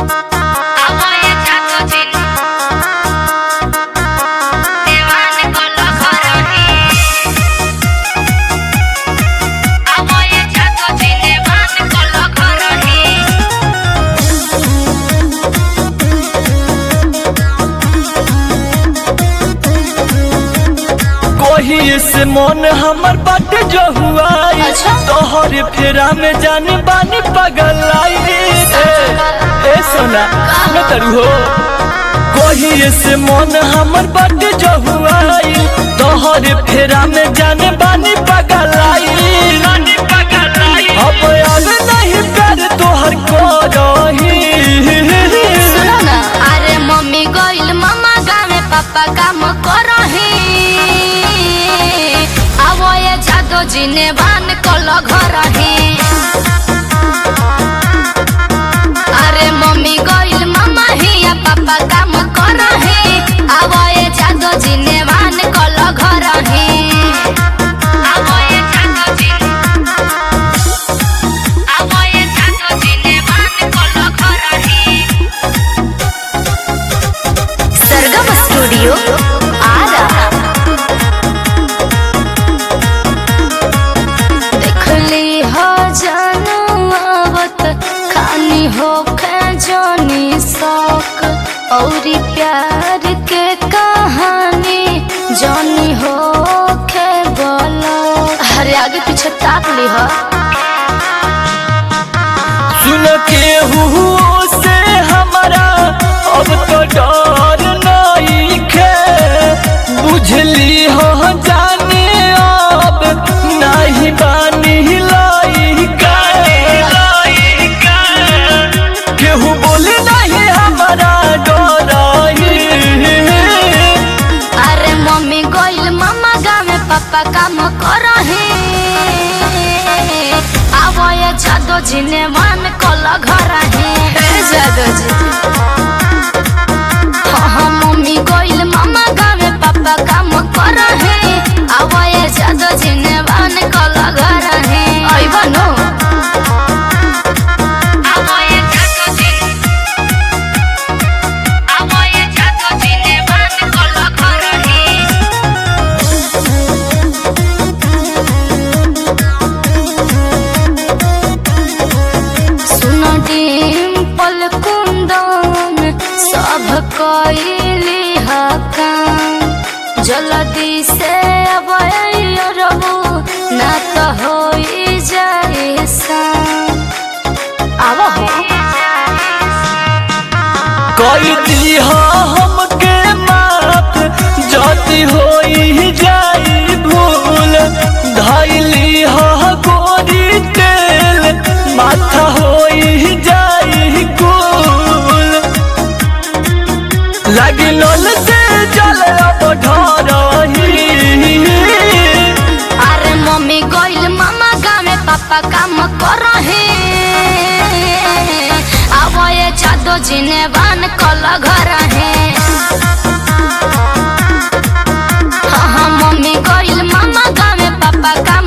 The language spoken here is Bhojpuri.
कही से मन हमर बाटे जो हुआ अच्छा। तोहर फेरा में जाने बानी पगल आई ए सोना न करू हो कही से मन हमर बाटे जो हुआ तोहर फेरा में जाने बानी पगल आई अब याद नहीं कर तोहर को रही सुनो ना अरे मम्मी गइल मामा गावे पापा काम करही अब ये जादो जिने बान कल घरही अरे मम्मी गइल मामा हिया पापा काम करही अब ये जादो जिने बान कल घरही अब ये जादो जिने अब ये जादो जिने बान कल घरही सरगम स्टूडियो आरा देखली हो जानू आवत खानी हो जानी शौक औरी प्यार के कहानी जानी हो खे बोलो अरे आगे पीछे ताक ली हो सुन के हुओ से हमारा अब तो डर नहीं खे बुझली हो जाने अब नहीं बानी लाइका केहू बोले नहीं हमारा डराई अरे मम्मी गइल मामा गावे पापा काम करही अब ये जादो जिने मान कल घर जादो जी हाँ हाँ मम्मी गइल मामा गावे पापा काम करही अब ये जादो जिने मान कल घर अइब नो अब ये जादो जिने अब ये जादो जिने मान कल घरही सुन डिम्पल कुंदन सब कैली हकाम जल्दी से अब रबू ना तो हो जाए शाम आव हो कोई दी हमके माफ जाती होई जाई भूल धैली हो गोरी तेल माथा होई जाई कुल लगी लोल से जल अब ढरही अरे मम्मी गइल मामा गावे पापा काम करही अब ये जादो जिने बान कल घर हाँ हाँ मम्मी गइल मामा गावे पापा काम